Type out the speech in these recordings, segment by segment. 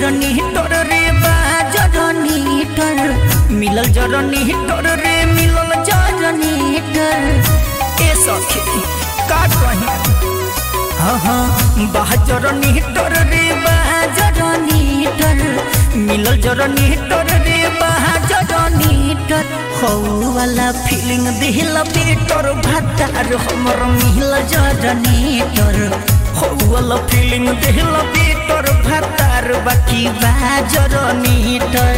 जरनीटर रे बा जरनीटर मिलल जरनीटर रे मिलल जरनीटर ए सखी का कही हाँ हाँ बा जरनीटर रे बा जरनीटर मिलल जरनीटर रे बा जरनीटर हौ वाला फीलिंग दिल बेटर भातार हमर मिल जरनीटर हौ वाला फीलिंग दिल बेटर भातार बाकी बा जरनीटर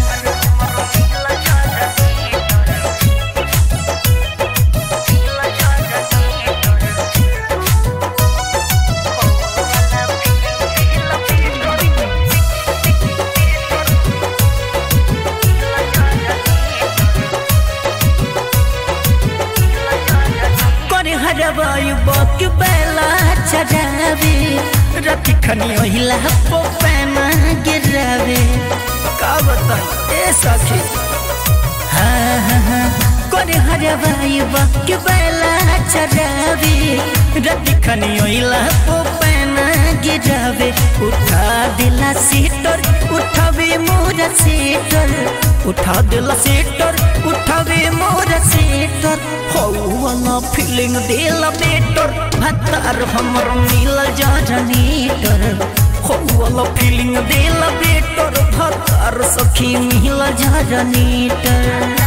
करे हरबाई बक बेला चढ़ावे रति खनी ओहिला पो पैना गिरावे का बताई ए सखी हाँ हाँ हाँ करे हरबाई बक बेला चढ़ावे रति खनी ओहिला पो पैना गिरावे उठा दिला सीटर उठावे मोरा सीटर उठा दिला सीटर उठावे मोरा सीटर हौ वाला फीलिंग दिला बेटर भतार हमर मिल जरनीटर हौ वाला फीलिंग दिला बेटर भतार सखी मिल जरनीटर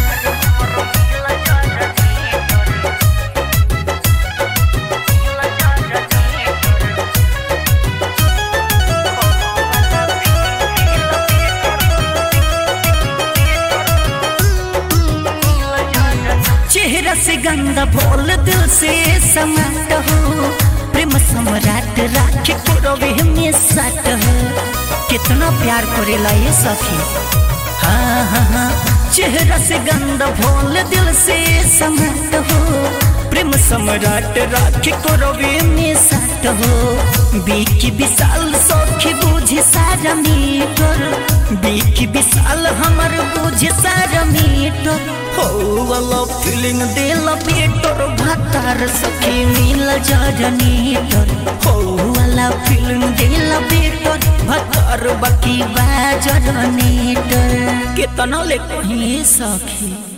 चेहरा से गंदा बोल दिल से समाट हो प्रेम सम्राट राखे कोरवे में सट हो कितना प्यार करेला ये सखी हाँ हाँ हाँ चेहरा से गंदा बोल दिल से समाट हो प्रेम सम्राट राखे कोरवे में सट हो बीकी विशाल सखी बुझे सारा मीटर बीकी विशाल हमर बुझे सारा मीटर हो वाला फीलिंग दिल बेटर भातार सखी मिल जरनीटर हो वाला फीलिंग दिल बेटर भातार बाकी बा जरनीटर केतना ले कहीं सखी